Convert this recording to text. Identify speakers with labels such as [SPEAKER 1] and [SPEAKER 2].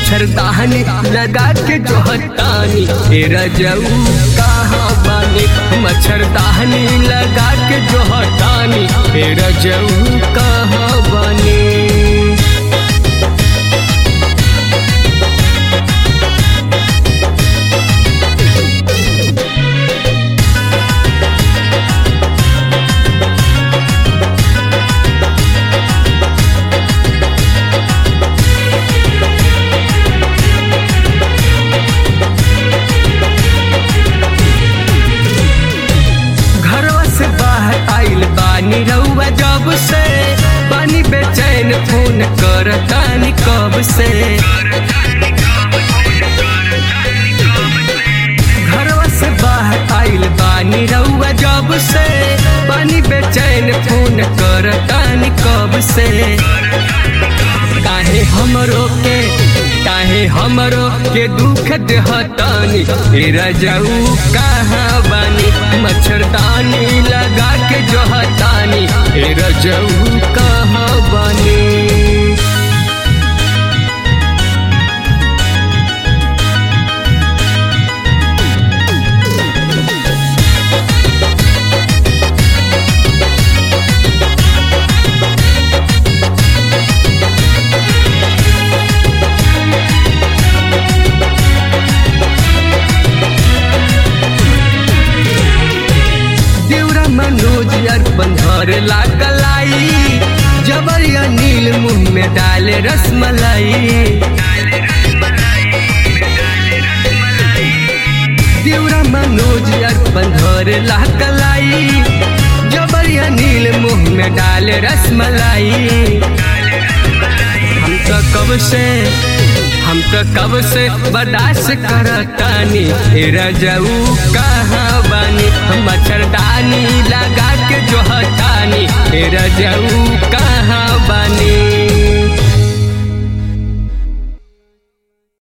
[SPEAKER 1] मच्छरदानी लगा के जो हतानी ए रजऊ कहाँ बानी मच्छरदानी लगा के जो हटानी ए रजऊ कहाँ बानी घरवा से बाहर आइल बानी रउआ जब से बानी बेचैन फोन करतानी कब से घरवा से बाहर आइल बानी रउआ जब से बानी बेचैन फोन करतानी कब से काहे हमरो के काहे हमरो के दुख देहतानी ए रजऊ कहाँ बानी मच्छरदानी लगा के जो हतानी ए रजऊ कहाँ बानी देवरा मनोज अर्पण धर लागलाई जबरिया नील मुंह में डाले रसमलाई देवरा मनोज अर्पण धर लागलाई जबरिया नील मुंह में डाले रसमलाई हम तो कब से हम तो कब से बर्दाश्त करतानी ए रजऊ कहाँ बानी हम मच्छरदानी लगा के जो हटानी ए रजऊ कहाँ